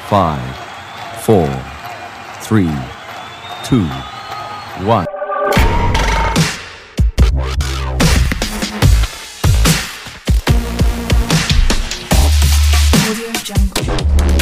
five, four, three, two, one. Audio Jungle.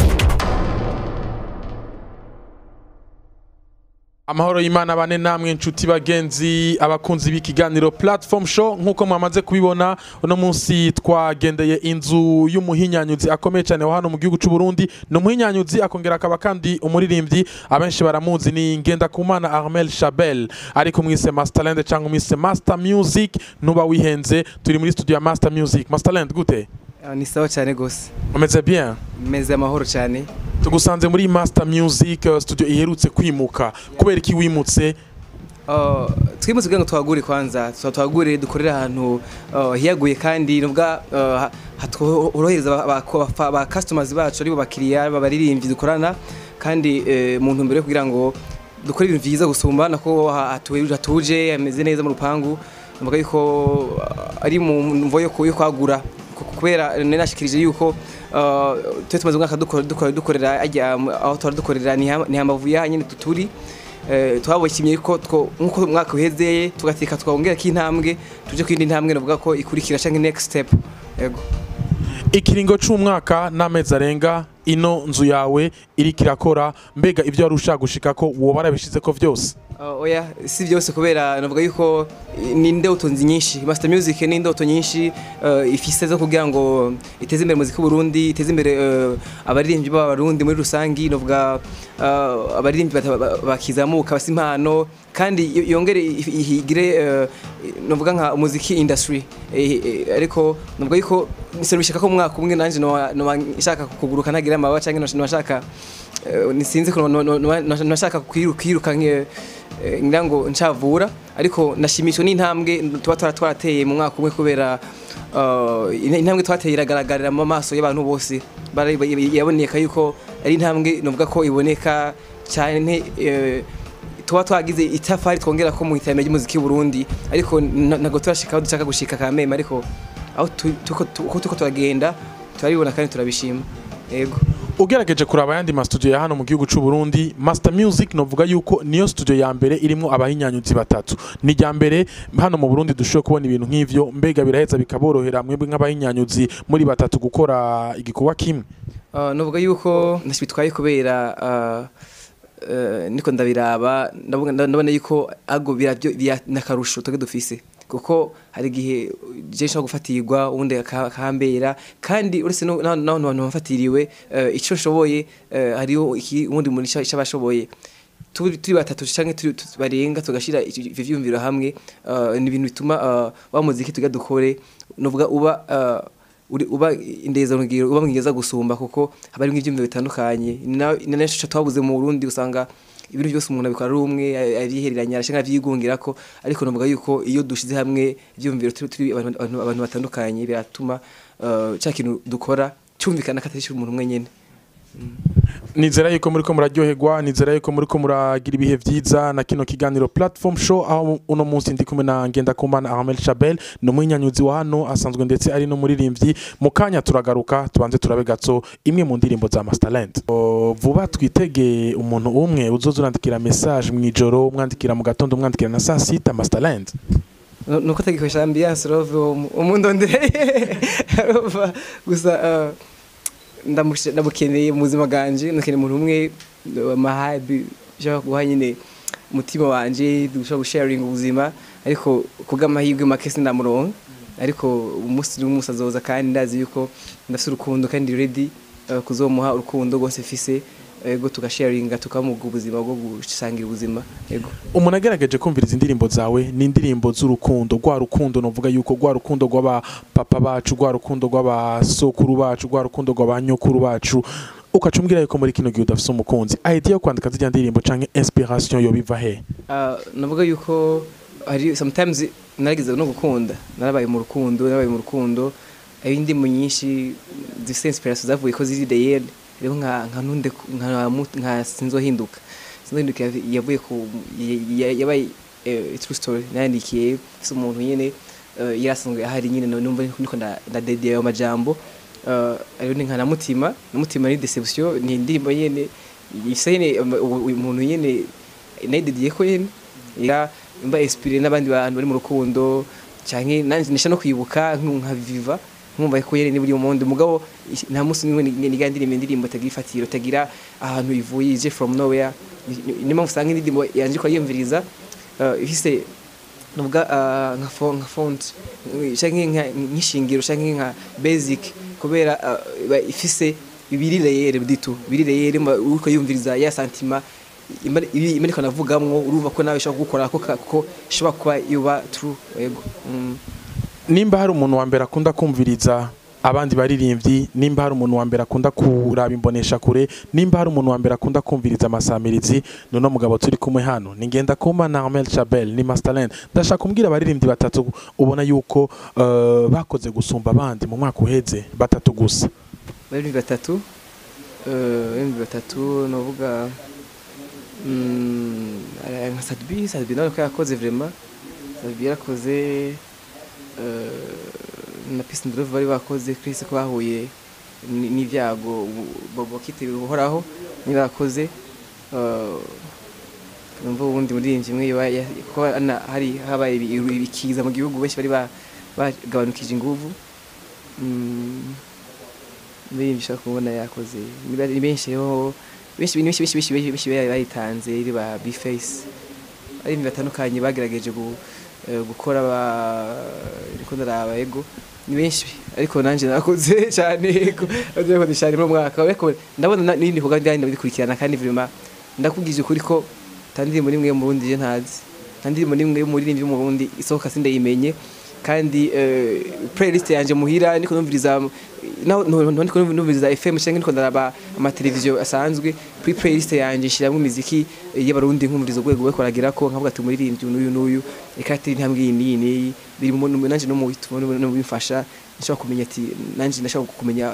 amahoro y'imana bane namwe inshuti bagenzi abakunzi b'ikiganiro platform show nk'uko mwamaze kubibona uno munsi twagendeye inzu y'umuhinyanyuzi akomeye cyane wa hano mu gihugu cy'u Burundi ni umuhinyanyuzi akongera akaba kandi umuririmbyi abenshi baramuzi ni Ngendakumana Armel Chabel ariko mwise Masterland cyangwa mwise Master Music nuba wihenze turi muri studio ya Master Music Masterland gute Ah, ni sawa cyane gose umeze bien meze amahoro cyane tugusanze muri Master Music uh, studio iherutse kwimuka kubera iki wimutse Ah, twimutse kugira ngo tuhagure kwanza tuba tuhagure dukorera ahantu ah, hiyaguye kandi nubwa ah, hatworohereza ba- ba- ba- ba customers bacu aribo bakiriya babaririmbyi dukorana kandi eh, mu ntumbero yo kugira ngo dukore ibintu byiza gusumba nako ha- hatu- hatuje hameze neza mu rupangu numva yuko ah, ari mu mvo yo ku- yo kwagura ku- kubera nari nashikirije yuko ah, twe tumaze umwaka dukora- dukora- dukorera ajya aho tuhora dukorera ni ha- ni hambavu ya nyine turi Eh, twabonye ko two- nk'uko umwaka uhezeye tugateka twongera ko intambwe tuje ku yindi ntambwe navuga ko ikurikira cyangwa next step yego ikiringo c'umwaka n'amezi arenga ino nzu yawe iriko irakora mbega ivyo wari ushaka gushika ko woba warabishizeko vyose Uh, oya si byose kubera navuga yuko eh, ni indoto nyinshi master music ni indoto nyinshi uh, ifise zo kugira ngo iteze imbere muziki w'Uburundi iteze imbere uh, abaririmbyi b'abarundi muri rusangi navuga uh, abaririmbyi bata- ba- bakizamuka basa impano kandi yo- yongere if- ihigire uh, navuga nka umuziki industry Eh, eh, ariko navuga yuko nisabishaka ko mu mwaka umwe nanje noba noba nshaka kuguruka ntagira amababa canke noba nshaka Eh, nisinzi ko no- no- no- no- nashaka kwiru- kwiruka nke- eh, ngira ngo ncavura ariko nashimishwe n'intambwe tuba twara twarateye mu mwaka umwe kubera eh, intambwe twateye iragaragarira mu maso y'abantu bose Bara- yaboneka yuko ari intambwe novuga ko iboneka cyane eh, tuba twagize itafari twongera ko mu iterambere ry'umuziki w'u Burundi ariko na- ntabwo turashika aho dushaka gushika kameme ariko aho tu- tuko tu- uko tuko turagenda turabibona kandi turabishima yego ugerageje kuraba ayandi mastudio ya hano mu gihugu c'u Burundi Master Music novuga yuko niyo studio ya mbere irimwo abahinyanyuzi batatu ni rya mbere hano mu Burundi dushoboye kubona ibintu nk'ivyo mbega biraheza bikaborohera mwebwe nk'abahinyanyuzi muri batatu gukora igikorwa kimwe Uh, novuga yuko ntashibitwaye kubera uh, uh, niko ndabiraba ndavuga- ndabona yuko ago biravyo bya- nakarusho twebwe dufise kuko hari igihe je nshobora gufatirwa ubundi aka- akahambera kandi uretse no- na- n'abantu bantu bafatiriwe uh, ico nshoboye uh, hariho iki- uwundi muntu ico ico aba ashoboye turi turi batatu canke turi tu- barenga tugashira ivyo vyumviro hamwe uh, ni ibintu bituma uh, wa muziki tuga dukore novuga uba uh, uri- uba indeza rugiro uba mwigeza gusumba kuko haba harimo ibyumviro bitandukanye ni na- ni naco twabuze mu Burundi usanga ibintu byose umuntu abikora ari umwe arihereranya arashaka avyigungira ko ariko novuga yuko iyo dushize hamwe ibyumviro turi turi abantu abantu- abantu batandukanye biratuma uh, cya kintu dukora cyumvikana ko atari umuntu umwe nyene nizera yuko muriko muraryoherwa nizera yuko muriko muragira ibihe vyiza na kino kiganiro platform show aho uno munsi ndi kumwe na Ngendakumana Armel Chabel ni umuhinyanyuzi wa hano asanzwe ndetse ari n'umuririmbyi mu kanya turagaruka tubanze turabe gato imwe mu ndirimbo za Masterland O, vuba twitege umuntu umwe uzoza urandikira message mw'ijoro umwandikira mu gatondo umwandikira na saa sita Masterland Nu- nuko atagikoresha ambiance rove umundondereye Urumva? gusa uh, ndamush- ndamukeneye mu buzima bwanje ndakeneye umuntu umwe amahabi ushobora guha nyine umutima wanje dushobora gusharinga ubuzima ariko kubw'amahirwe make sindamuronka ariko umunsi n'umunsi azoza kandi ndazi yuko ndafite urukundo kandi ready uh, kuzomuha urukundo rwose mfise ego tugasharinga tukamuga ubuzima bwo gusangira ubuzima ego umuntu agerageje kumviriza indirimbo zawe ni indirimbo z'urukundo rwa rukundo novuga yuko rwa rukundo rw'abapapa bacu rwa rukundo rw'abasokuru bacu rwa rukundo rw'abanyokuru bacu ukaca umbwira yuko muri kino gihe udafise umukunzi idea yo kwandika zirya ndirimbo canke inspiration yo biva he Ah, navuga yuko hari sometimes narigeze no gukunda narabaye mu rukundo narabaye mu rukundo hari indirimbo nyinshi zifite inspiration zavuye ko ziri deyel rero nka nka ntunde ku- nka mu- nka sinzohinduka sinzohinduka yav- yavuye ku ya- ya- yabaye eh, true story nayandikiye se umuntu nyene eh, yari asanzwe ahari nyine no- numva niko nda- ndadediye ayo majambo uh, ariyo ni nka na mutima na mutima ni deception ni indirimbo nyene ifise nyene um, u- u- umuntu nyene nayidediye ko nyene ya mba inspire n'abandi bantu bari mu rukundo canke nanje nisha no kwibuka nku- nka viva nkumva ko nyene ni buri monde mugabo ish- nta musi nimwe niga ndirimbo indirimbo tagira ifatiro tagira ahantu ivuye ije from nowhere Ni- ni- niyo mpamvu usanga indirimbo yanje ko yiyumviriza uh, ifise nubwa uh, nka fo nka font canke nka nk'ishingiro canke nka basic kubera uh, iba ifise ibiri layere biditu ibiri layere uriko yumviriza ya sentiment imari ibi- imariko navugamwo urumva ko nawe ishobora gukora ko ko ishobora kuba yuba true yego mm. nimba hari umuntu wa mbere akunda kumviriza abandi baririmbyi nimba hari umuntu wa mbere akunda kuraba imbonesha kure nimba hari umuntu wa mbere akunda kumviriza amasamirizi nuno mugabo turi kumwe hano ni ngenda kuma na Armel Chabel ni Masterland ndashaka kumbwira abaririmbyi batatu ubona yuko uh, bakoze gusumba abandi mu mwaka uheze batatu gusa bari batatu eh bari batatu novuga mm eh, nka Sadbi Sadbi nawe ko yakoze vraiment Sadbi yarakoze eh na Peace and Love bari bakoze Chris ko bahuye ni- n'ivyago bobo kitiriwe uhoraho nibakoze eh numva ubundi muririmbyi umwe yoba ya- ko ana- hari habaye ibi- ibikiza mu gihugu benshi bari ba- bagabanukije inguvu Mm, muririmbyi ushaka kubona yakoze ni bari- ni benshi rero benshi benshi benshi benshi benshi benshi bari bayitanze iri ba Bface ari batandukanye bagerageje gu- eh, gukora ba ariko ndaraba ego ni benshi ariko nanje nakoze cyane ego nakoze cyane mu mwaka ariko ndabona na- n'ibindi bikorwa byandi ndabikurikirana kandi vraiment ndakubwije ukuri ko tandirimbo nimwe yo mu Burundi je ntazi tandirimbo nimwe yo muri yo mu Burundi isohoka sindayimenye kandi eh, playlist yanje muhira niko numviriza naho no- no- niko numviriza FM cyangwa niko ndaraba amateleviziyo asanzwe kuri playlist yanje nshiramwe imiziki y'abarundi nkumviriza urwego rwo koragira ko nkavuga ati umuririmbyi n'uyu n'uyu reka ati intambwe iyi n'iyi n'iyi biri mu mu- nanje no mu bituma no mu bimfasha nshobora kumenya ati nanje ndashaka kumenya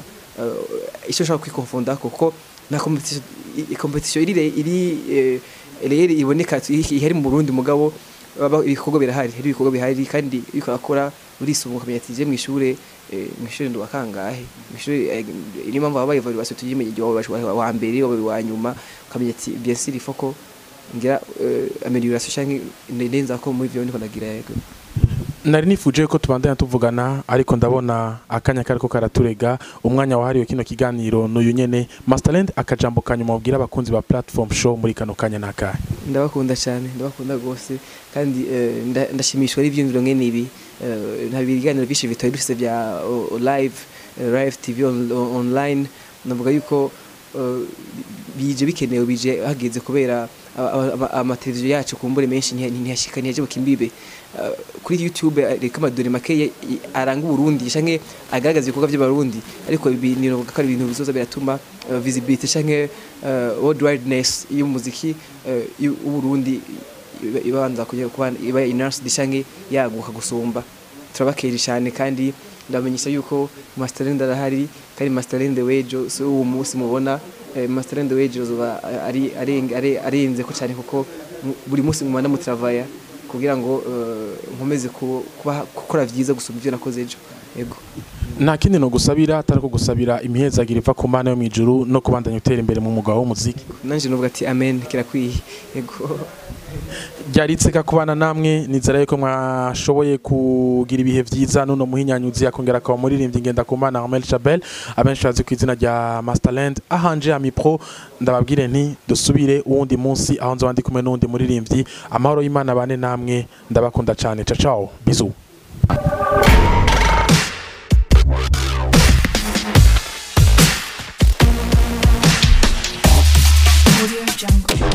eh, icyo nshaka kwikonfonda kuko na competition i- competition iri iri eh, rero iboneka ihari mu Burundi mugabo baba ibikorwa birahari hari ibikorwa bihari kandi iyo ukakora urisunga ukamenya ati je mu ishure eh, mu ishure ndo wakangahe mu ishure eh, niyo mpamvu baba evaluation tuyimenye igihe wabaye wa mbere wabaye wa nyuma ukamenya ati bien sûr il faut ko ngira eh, amélioration canke nenza ko muri vyo ndiko ndagira yego nari nifuje ko tubandanya tuvugana ariko ndabona akanya kariko karaturega umwanya wahariwe kino kiganiro n'uyu nyene Masterland akajambo kanyuma ubwira abakunzi ba platform show muri kano kanya nakahe ndabakunda cyane ndabakunda rwose kandi eh, nda- ndashimishwa n'ibyiyumviro nkene ibi Eh, nta biganiro byinshi bitari dufite bya o- o- live eh, live tv on- on- online navuga yuko eh, bije bikenewe bije hageze kubera aba- aba- aba- amateleviziyo yacu kumbure menshi ntiya- ntiyashika ntiyaje bukimbibe Eh, kuri youtube eh, reka amadore make ye- i- aranga uburundi canke agaragaza ibikorwa by'abarundi ariko ibi nivuga ko ari ibintu bizoza biratuma eh, visibility canke eh, worldwideness y'umuziki eh, y'uburundi iba- ibanza kujya kuba iba inarsi canke yaguka gusumba turabakera cyane kandi ndamenyesha yuko masterland arahari kandi masterland wejo si uwo munsi mubona eh, masterland wejo zoba ari areng- are- arenze ko cyane kuko mu- buri munsi mumana mutravaya kugira ngo eh, nkomeze ku- kuba- gukora vyiza gusumba ivyo nakoze ejo yego nta kindi no gusabira atari ko gusabira imihezagiro iva ku mana yo mu ijuru no kubandanya utera imbere mu mwuga w'umuziki nanje nuvuga ati amen kirakwiye yego ryari itseka kubana namwe nizera yuko mwashoboye kugira ibihe vyiza nuno muhinyanyuzi akongera akaba muririmbyi ngenda ku mana Armel Chabel abenshi bazi ku izina rya Masterland ahanje ami pro ndababwire nti dusubire uwundi munsi aho nzoba ndi kumwe n'uwundi muririmbyi amahoro y'Imana bane namwe ndabakunda cyane ciao ciao bisous Audio Jungle.